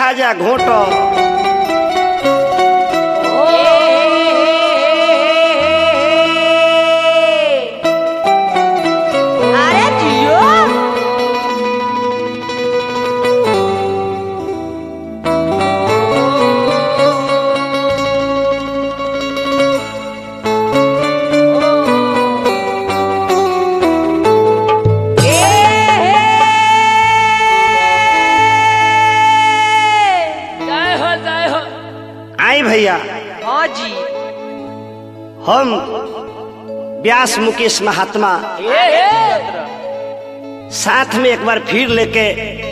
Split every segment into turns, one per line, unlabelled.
खा जा घोट
अरे जियो
जय हो जय हो
आई भैया
हाँ जी
हम व्यास मुकेश महात्मा
ए ए
साथ में एक बार फिर लेके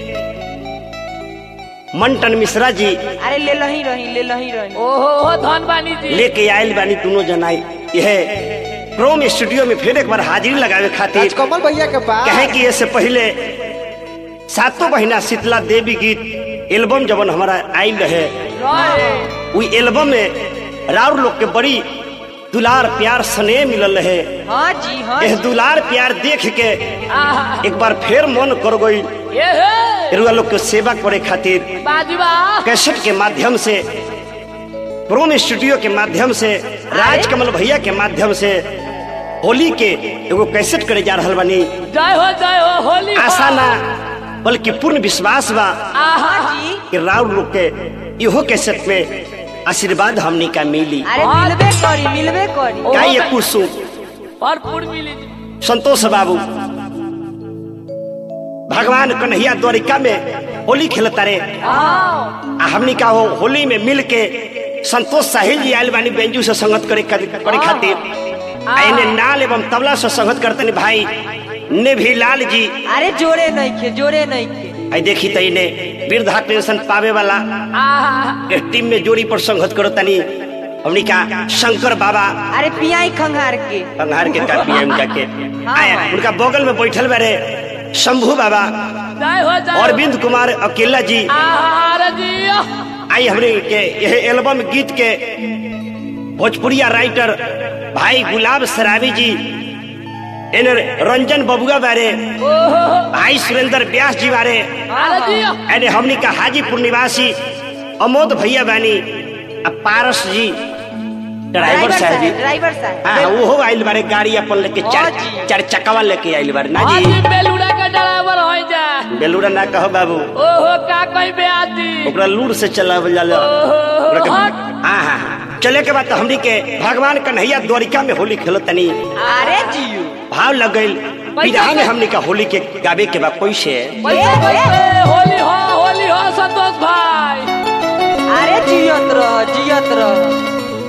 मंटन मिश्रा जी
अरे ले लही रही ले लही रही
ओहो हो धनबानी जी
लेके आयल बानी दोनों जनाई यह क्रोम स्टूडियो में फिर एक बार हाजिरी लगावे खातिर
राजकमल भैया के पास
कहे कि इससे पहले सातों महीना शीतला देवी गीत एल्बम जब हमारा आयल रहे
रहे
उ एल्बम में राउर लोग के बड़ी दुलार प्यार स्नेह मिलल रहे
हाँ जी हाँ
यह
जी
दुलार प्यार देख के
आहा
एक बार फिर मन कर गई
ए हे
रुआ लोग के सेवा करे खातिर
बाजीबा
कैसेट के माध्यम से प्रोम स्टूडियो के माध्यम से राजकमल भैया के माध्यम से होली के एगो कैसेट करे जा रहल बानी
जय हो जय हो होली हो।
आशा ना बल्कि पूर्ण विश्वास बा
आहा
हाँ जी
कि राउर लोग के इहो कैसेट में आशीर्वाद हमनी का मिली
अरे मिलबे करी मिलबे करी
ओ,
का ये कुसुम
भरपूर मिली जी
संतोष बाबू भगवान कन्हैया द्वारिका में होली खेलता रे
हाँ
आ हमनी का हो होली में मिल के संतोष साहिल जी आयल बानी बेंजू से संगत करे करे खातिर आ इन्हें नाल एवं तबला से संगत करते भाई ने भी लाल जी
अरे जोरे नहीं खे जोरे नहीं खे
आई देखी तो इन्हें वृद्धा पेंशन पावे वाला
आहा
के टीम में जोड़ी पर संगत करो तनी हमनी का शंकर बाबा
अरे पियाई खंगार के
पंगार के का पीएम का के आया उनका बगल में बैठल बारे शंभू बाबा
जय हो जय हो।
अरविंद कुमार अकेला जी
आहा अरे जी
आई हमने के यह एल्बम गीत के भोजपुरिया राइटर भाई गुलाब सराबी जी इन रंजन बबुआ बारे
ओहो
भाई सुरेंद्र व्यास जी बारे
अरे जी
एने हमनी का हाजीपुर निवासी अमोद भैया बानी आ पारस जी ड्राइवर
ड्राइवर
साहब जी
साहब ड्राइवर साहब
हाँ वो आइल बारे गाड़ी अपन लेके चार
हाँ जी।
चार चक्कावा लेके आइल बारे ना
हाँ
जी
जी बेलूड़ा का ड्राइवर हो जा
बेलूरा ना कहो बाबू
ओहो का कोई ब्याजी
ओकरा लूर से चलावल जाला ओकरा के-
हट।
हाँ हाँ हाँ। चले के बाद तो हमनी के भगवान कन्हैया द्वारिका में होली खेलो तनी
अरे जियो
भाव लग गइल विधा में हमनी का होली के गावे के बाद कैसे
पैसे पैसे होली हो होली हो संतोष भाई
अरे जियत रह जियत रह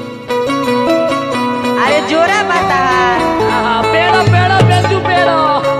अरे जोरा बता
आहा पेड़ो पेड़ो बेंजू पेड़ो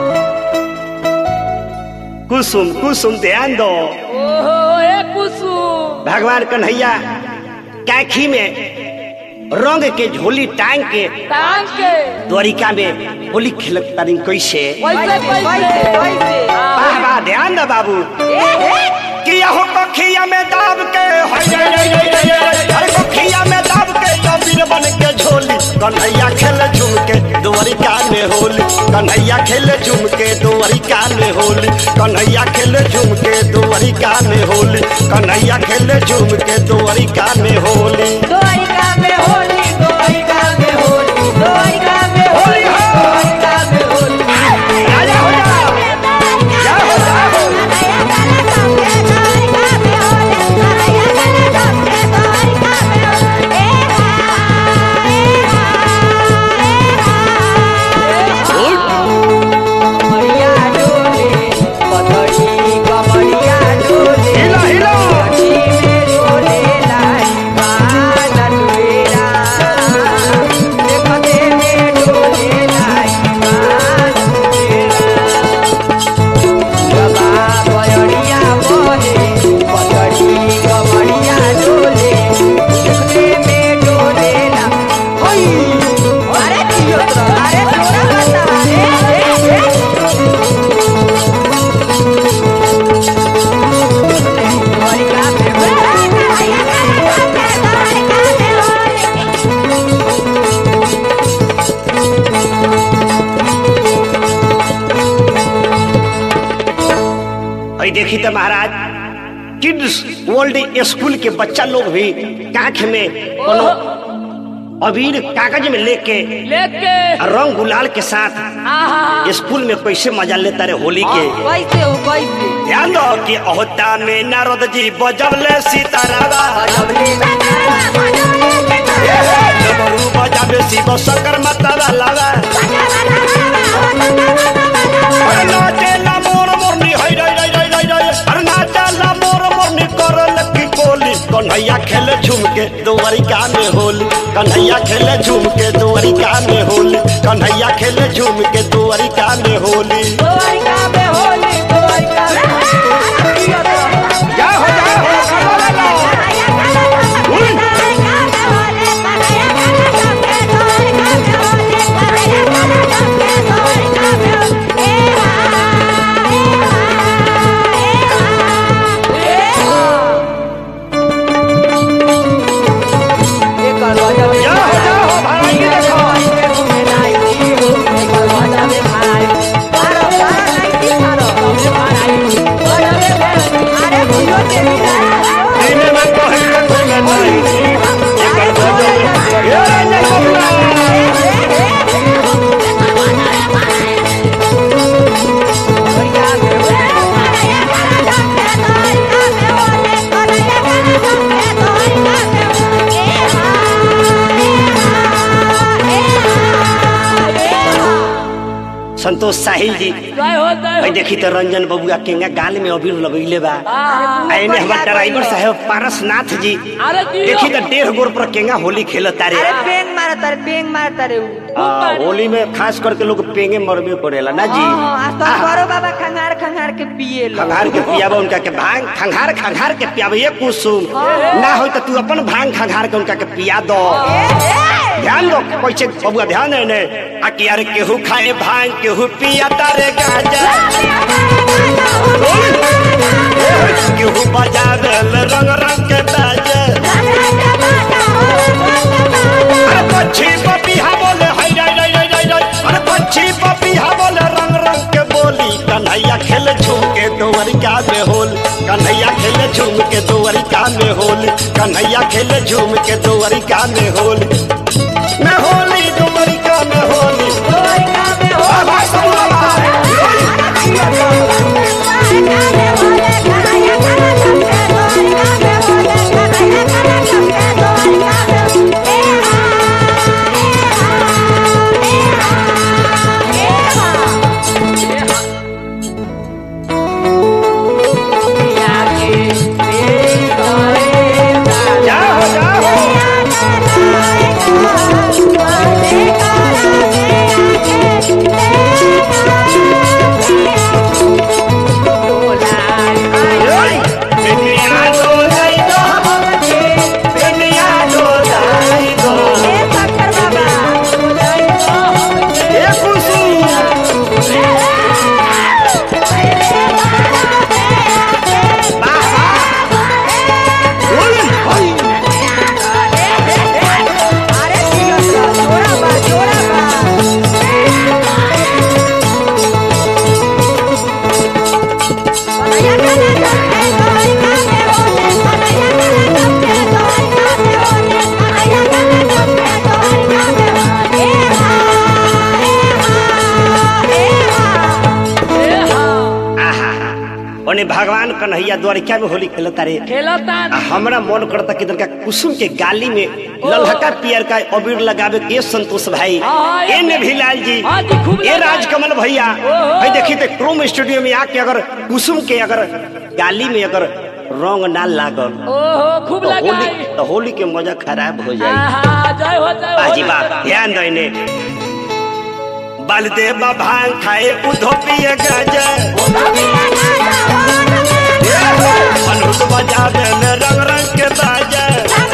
कुसुम कुसुम ध्यान दो
ओहो ए कुसुम
भगवान कन्हैया कैखी में रंग के झोली टांग के
टांग के
द्वारिका में होली खेलत तानी कैसे
पैसे
कैसे कैसे
पैसे
कैसे
वाह वाह ध्यान दो बाबू
ए हे
कि यहो कखिया में दाब के हई रे रे रे रे रे, हर कखिया में दाब के कबीर बन के झोली कन्हैया खेल झूम के द्वारिका में होली कन्हैया खेल झूम के द्वारिका में होली कन्हैया खेल झूम के द्वारिका में होली कन्हैया खेल झूम के द्वारिका में होली
द्वारिका में होली द्वारिका में होली द्वारिका में होली द्वारिका में होली
राजा हो जा जा हो जा हो
कमरिया डोले पतड़ी कमरिया डोले
हिला हिला
कटी में डोले लाई बाल डुएरा देखते में डोले लाई बाल डुएरा बाबा बयड़िया बहे पतड़ी कमरिया डोले देखते में डोले ला होई अरे जियो तो अरे तोरा बता ए ए ए द्वारिका में
अई देखी तो महाराज किड्स वर्ल्ड स्कूल के बच्चा लोग भी कांख में कोनो अबीर कागज में लेके
लेके
रंग गुलाल के साथ
आहा
स्कूल में कैसे मजा लेता रे होली के
कैसे हो कैसे
ध्यान दो कि अहोता में नारद जी बजबले सीतारामा डमरू बजाबे शिव शंकर माता लावा अरे नाचेला मोर मोरनी हई रई रई रई रई रई अरे नाचेला मोर मोरनी करल की कोली कन्हैया खेले झूम के दुआरिका में होली कन्हैया खेले झूम के दुआरिका में होली कन्हैया खेले झूम के दुआरिका में होली
द्वारिका में होली द्वारिका में
जा हो जा हो करवा लो
एक गजब
जा हो जा हो भाई देखो दीने में कहे के कोई नहीं एकर गजब ये नहीं बबुआ संतोष साहिल जी
जय हो जय
भाई
हो
देखी तो रंजन बबुआ केंगा गाल में अबीर लगैले बा
आहा
आइने हमार ड्राइवर साहब पारसनाथ जी
अरे दियो।
देखी तो डेढ़ गोर पर केंगा होली खेलत तारे
अरे पेंग मारता रे पेंग मारता रे उ।
आ, होली में खास करके लोग पेंगे मरबे करेला ना जी
हाँ, हाँ, आज तो
आहा,
करो बाबा खंगार खंगार के पिए लो
खंघार के पियाबा उनका के भांग खंघार खंघार के पियाबा ये कुसुम ना हो तो तू अपन भांग खंघार के उनका के पिया दो ध्यान दो कैसे बबुआ ध्यान है ने आ कि यार केहू खाए भांग केहू पिया तारे गाजा केहू बजावे रंग रंग के बाजा अरे पक्षी पपीहा बोले हाय राय राय राय राय राय अरे पक्षी पपीहा बोले रंग रंग के बोली कन्हैया खेले झूम के दोवरिका में होल कन्हैया खेले झूम के दोवरिका में होल कन्हैया खेले झूम के दोवरिका में होल में होली दोवरिका में होली
द्वारिका में
बाबा सब बाबा जाओ जाओ दुनिया दो जाई दो दुनिया दो जाई दो ए कुसुम बोल हाय
अरे जोड़ा बा जोड़ा बा
आहा ओने भगवान कन्हैया द्वारिका में होली खेलता रे
खेलता
आ हमरा मन करता कि तनका कुसुम के गाली में ललहका पियर का अबीर लगावे के संतोष भाई
हाँ,
ए ने भिलाल जी
हाँ जी, खूब
ए
लगाए।
राजकमल भैया
ओहो।
भाई देखी ते क्रोम स्टूडियो में आके अगर कुसुम के अगर गाली में अगर रंग ना लागल
ओहो खूब
तो होली
लगाई
तो होली के मजा खराब हो जाई
आहा जय हो जय
बाजी
हो
बा ध्यान दो इने बलदेव भांग खाए उधो पिए गाजा अनुज बजावे में रंग रंग के बाजा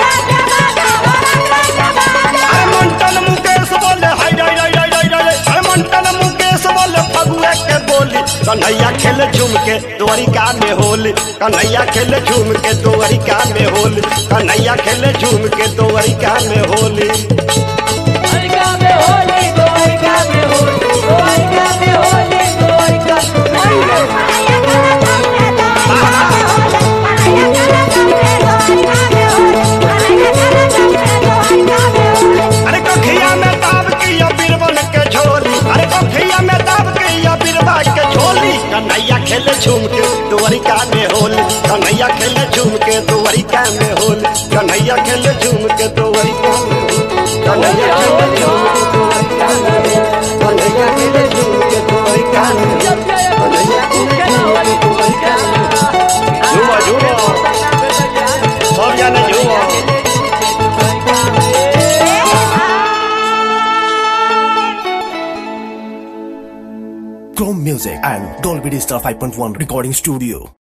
अरे मंटन मुकेश बोले हाय राय राय राय राय राय अरे मंटन मुकेश बोले फगुआ के बोली कन्हैया खेले झूम के द्वारिका में होली कन्हैया खेले झूम के द्वारिका में होली कन्हैया खेले झूम के द्वारिका में होली
द्वारिका में होली द्वारिका में होली
द्वारिका में होली द्वारिका
Yeah.
कन्हैया खेले झूम के दोवरी कन्हैया खेले झूम के दोवरी कन्हैया खेले झूम के दोवरी कन्हैया खेले झूम के दोवरी झूमो झूमो सब जाने झूमो
Chrome Music and Dolby Digital 5.1 Recording Studio.